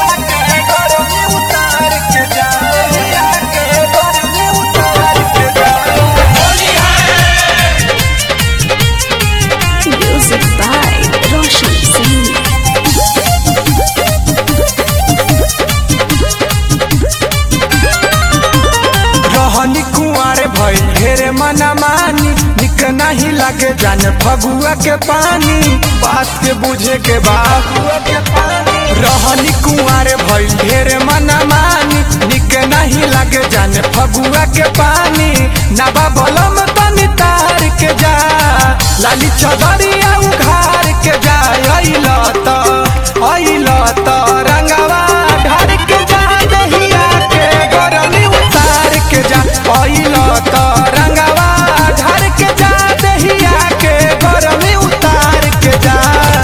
के गरमी उतार के जा दहिया के गरमी उतार के जा Music by Roshan Singh. रहनी कुंवारे भइल ढेरे मना मानी निक नहीं लागे जाने फगुआ के पानी बात के बुझे के बाबुआ के पानी रहनी कुंवारे भइल ढेरे मना मानी निक नहीं लागे जाने फगुआ के पानी नबा बलम तनी तार के जा लाली चदरिया उघार के जा अइल त अइल त रंगवा ढार के जा दहिया के गरमी उतार के जा अइल त रंगवा ढार के जा दहिया के गरमी उतार के जा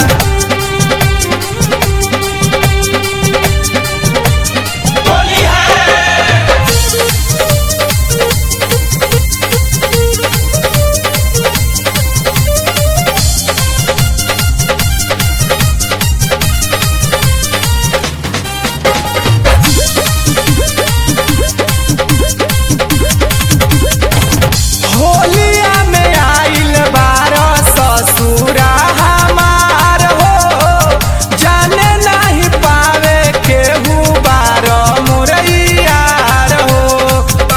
होलिया में आइल बार ससुरा हमार हो जाने नहीं पावे केहू बार मुरैयार हो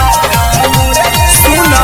सुना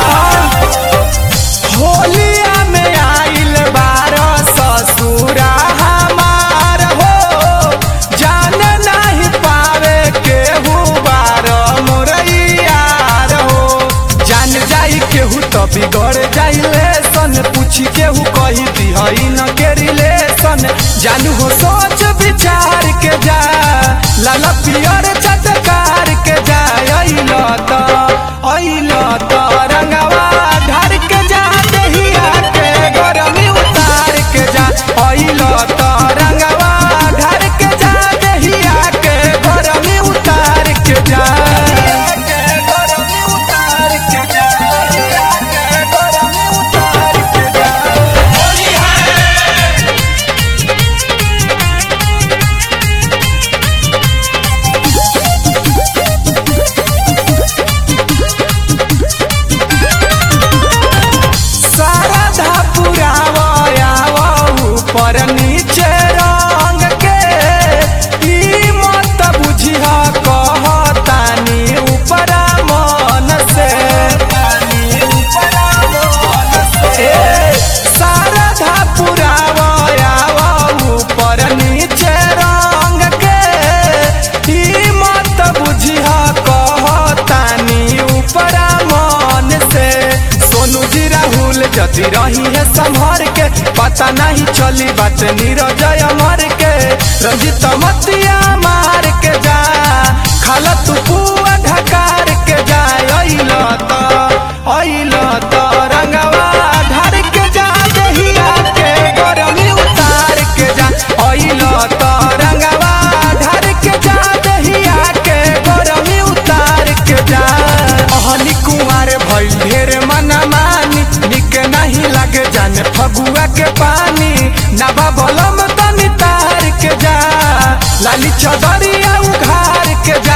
होलिया में आइल बार ससुरा हमार हो जाने नहीं पावे केहू बार मुरैयार हो जान जाई केहू तो बिगड़ जाइले सन पूछी केहू कही दिहई न के रिलेशन जानू हो सोच विचार के जा लाल पियर चटकार के जा अइल त अइल त रंगवा ढार के जा दहिया के गरमी उतार के जा अइल त रंगवा ढार के जा दहिया के गरमी उतार के जा गरमी उतार के जा गरमी उतार के जा शारदा पुरावयावा ऊपर नीचे रंग के ई मत बुझिह कहतानी ऊपर मन से ए, शारदा पुरावयावा ऊपर नीचे रंग के ई मत बुझिह कहतानी ऊपर मन से सोनू जी राहुल जति रही है संभर के पता नहीं चली बात नीरजय अमर के रंजित मतिया मार के जा खाल तू पुआ ढकार के जा अइल त अइल त रंगवा ढार के जा दहिया के गरमी उतार के जा अइल त रंगवा ढार के जा दहिया के गरमी उतार के जा अहनी कुमार भइल ढेर मना मानी निक नहीं लागे जाने फगुआ के पानी नबा बलम तनी तार के जा लाली चदरिया उघार के जा